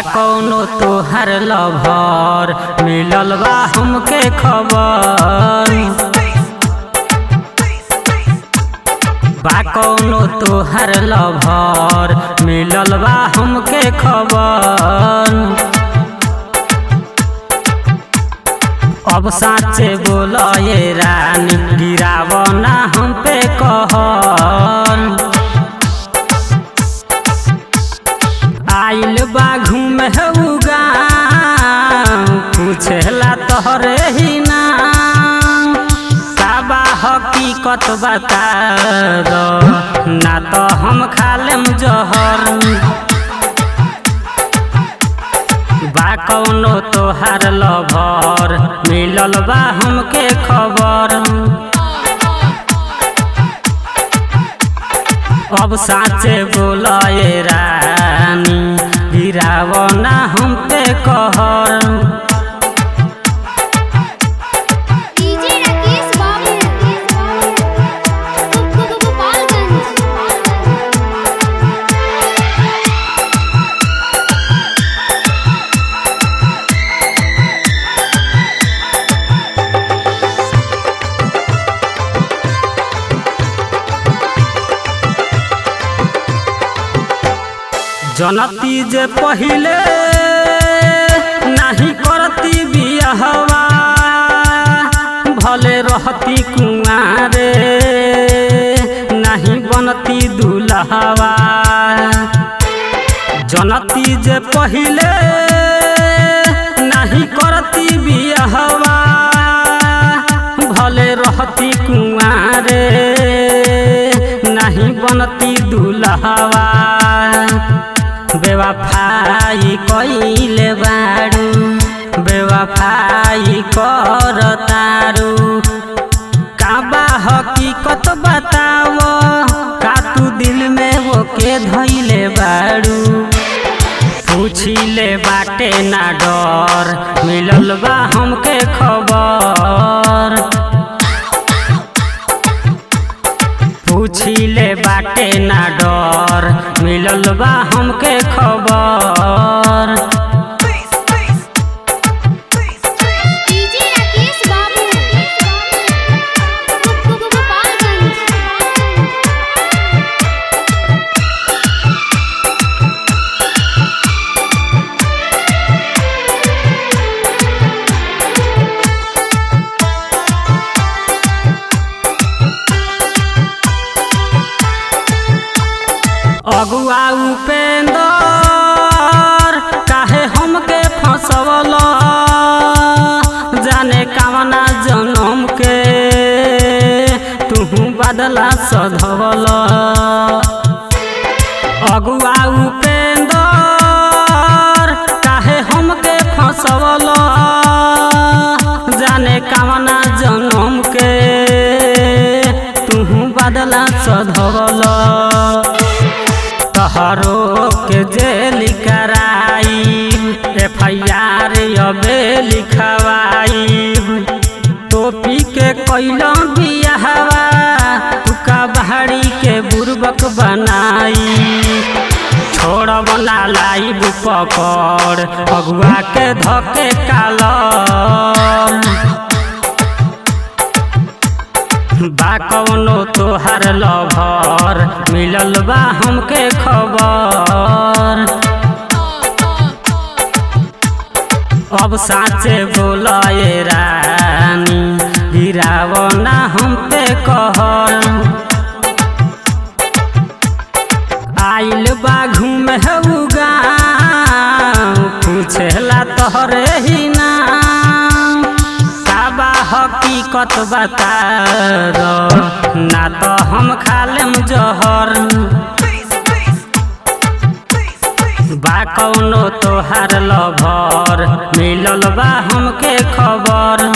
कौनो तोहर लभर मिलल बा हमके खबर बा कौनो तोहर लभर मिलल बा हमके खबर अब साचे बोल ये रानी गिराव ना हम पे कहर आइल बा घूमे उगा पूछेला तोहरे ही नाम काबा हकीकत बता दो ना तो हम खा लेम जहर बा कौनो तोहार लभर मिलल बा हमके खबर अब साचे बोल ये रानी गिराव ना हम पे कहर डीजे राकेश बाबू गोपालगंज जनती जे पहिले नहीं करती बियाहवा भले रहती कुआरे नहीं बनती दुल्हवा जनती जे पहिले नहीं करती बियाहवा भले रहती कुआरे नहीं बनती दुल्हवा बेवफाई कइले बारू बेवफाई करतारू काबा हकीकत बताव का तू दिल में वो के धैले बारू पूछिले बाटे ना डर मिलल बा हमके खबर पूछिले बाटे ना डर मिलल बा हमके खबर डीजे राकेश बाबू गोपालगंज अगुआ उपेंदर काहे हमके फंसवल जाने कामना जनम के तुहू बदला सधवल अगुआ उपेंदर काहे हमके फंसवल जाने कामना जनम के तुहू बदला सधवल तहरो के जेल कराई एफ आई आर अबे लिखवाई टोपी के कैल बियाहवा तुका बहाड़ी के बुर्बक बनाई छोड़ बना लाइब पकड़ अगुआ के धके कालम बा कौनो तोहार लभर मिलल बा हमके खबर अब साचे बोल ये रानी गिराव ना हम पे कहर आइल बा घूमे उगा पूछेला तोहरे ही नाम काबा हकीकत बता दो ना तो हम खा लेम जहर बा कौनो तोहार लभर मिलल बा हमके खबर